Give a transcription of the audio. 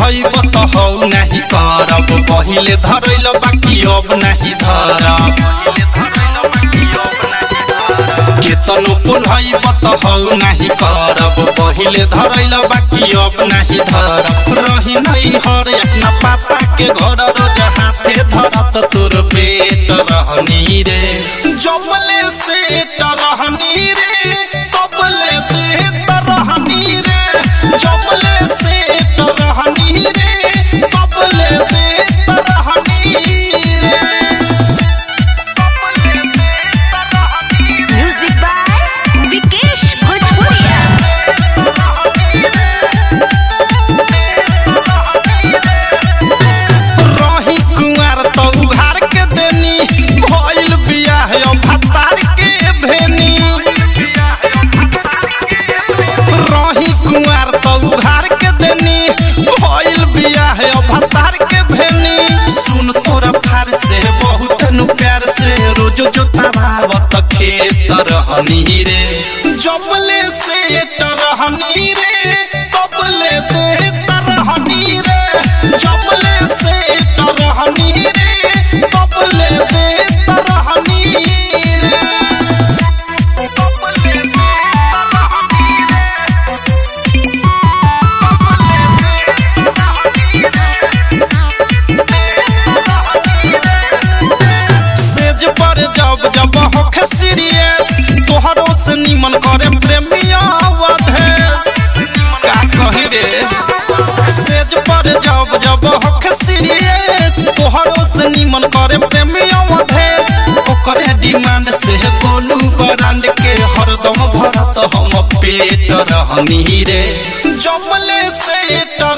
पोलहइब त हौ नाही करब पहिले धरैल बाकी अब नाही धरब केतनो पोलहइब त हौ नाही करब पहिले धरैल बाकी अब नाही धरब रही नै हर अपना पापा के घर रोज हाथे धरत तोर पेट रहनी रे जबले सेट रहनी रे कबले देत रहनी रे जबले सेट रहनी रे कबले देत रहनी रे म्यूजिक बाय विकेश भोजपुरिया रही कुंवर तो उघार के देनी भइल बियाह अब भतार के भेनी रही कुंवर तो उघार के देनी भइल बियाह अब भतार के भेनी सुन तोरा फार से बहुत नु प्यार से रोज जोतावत खेत रहनी रे जबले से रहनी रे कबले दे तरहनी रे जबले से रहनी रे कबले दे तरहनी रे सेज पर जब जब होखे सीरियस तोहरो से निमन करे प्रेमिया वधेस का कही रे सेज पर जब जब होखे सीरियस तोहरो से निमन करे प्रेमिया वधेस ओकरे डिमांड से बोलू ब्रांड के हरदम भरत हम पेट रहनी रे जबले सेट